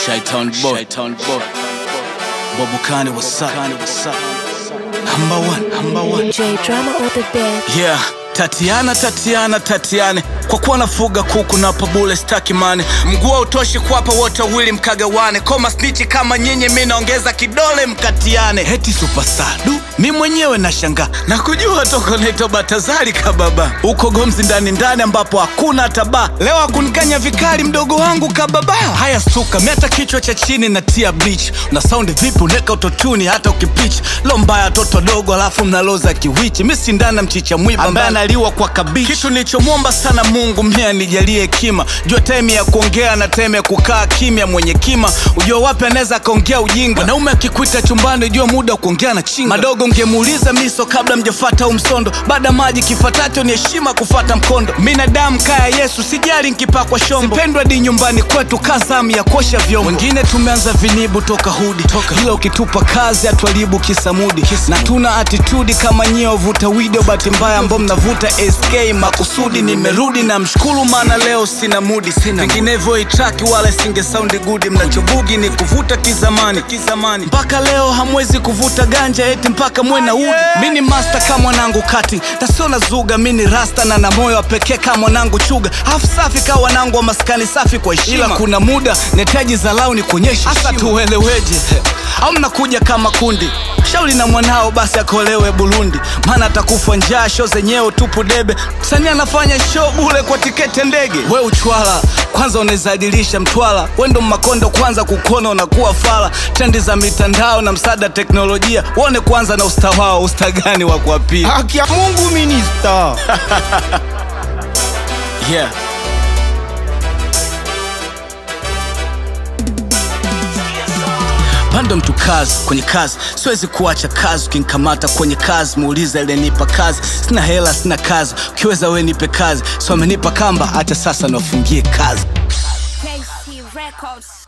Shaitan boy. Shaitan boy. Bobukani, what's up? What's up? Number one, number one. J drama on the bed. Yeah. Tatiana, Tatiana, Tatiane, kwa kuwa nafuga kuku na pabule staki mane, mguu hautoshi kuwapa wote wawili mkagawane, koma snichi kama nyinyi, mi naongeza kidole mkatiane. Heti superstar du, mi mwenyewe nashangaa na kujua toko naitwa Batazari kababa, uko gomzi ndani ndani ambapo hakuna hata baa. Leo akunikanya vikali mdogo wangu kababa. Haya stuka, mi hata kichwa cha chini na tia bleach, na saundi vipi uneka utotuni hata ukipitch lo mbaya toto dogo, alafu mnaloza kiwichi, mi sindana mchicha mwiba ambaye analiwa kwa kabichi. Kitu nilichomwomba sana Mungu mie anijalie hekima, jua time ya kuongea na time ya kukaa kimya. Mwenye kima ujua wapi anaweza akaongea ujinga. Mwanaume akikuita chumbani, jua muda wa kuongea na chinga. Madogo ngemuuliza miso kabla mjafata umsondo, baada maji kifatacho ni heshima kufata mkondo. Binadamu kaya Yesu, sijali nkipakwa shombo, sipendwa di nyumbani kwetu kazamu ya kuosha vyombo. Wengine tumeanza vinibu toka hudi toka, ila ukitupa kazi hatuharibu kisamudi, na tuna atitudi kama nyie wavuta video, bahati mbaya ambao mnavuta SK makusudi. Nimerudi na mshukuru, maana leo sina mudi, vinginevyo itraki wala singe saundi gudi. Mnachobugi ni kuvuta kizamani kizamani, mpaka leo hamwezi kuvuta ganja eti mpaka mwe na udi. Mi ni master kama mwanangu kati tasiona zuga, mi ni rasta na na moyo wa pekee kama mwanangu chuga, hafu safi kama wanangu wa maskani safi kwa heshima, ila kuna muda netaji zalau ni kuonyesha hasa tueleweje, au mnakuja kama kundi shauri na mwanao basi akolewe Burundi, maana atakufa njaa. Show zenyewe tupu debe, msanii anafanya show bule kwa tiketi ya ndege. We uchwala kwanza unawezadilisha mtwala, wendo makondo kwanza kukona unakuwa fala. Trendi za mitandao na msaada teknolojia, uone kwanza na usta wao, usta gani wa kuapia? Haki ya Mungu minista. Yeah. Pando mtu kazi kwenye kazi, siwezi kuacha kazi. Ukinikamata kwenye kazi, muulize aliyenipa kazi. Sina hela, sina kazi, ukiweza we nipe kazi. So amenipa kamba, hata sasa niwafungie kazi. KC Records.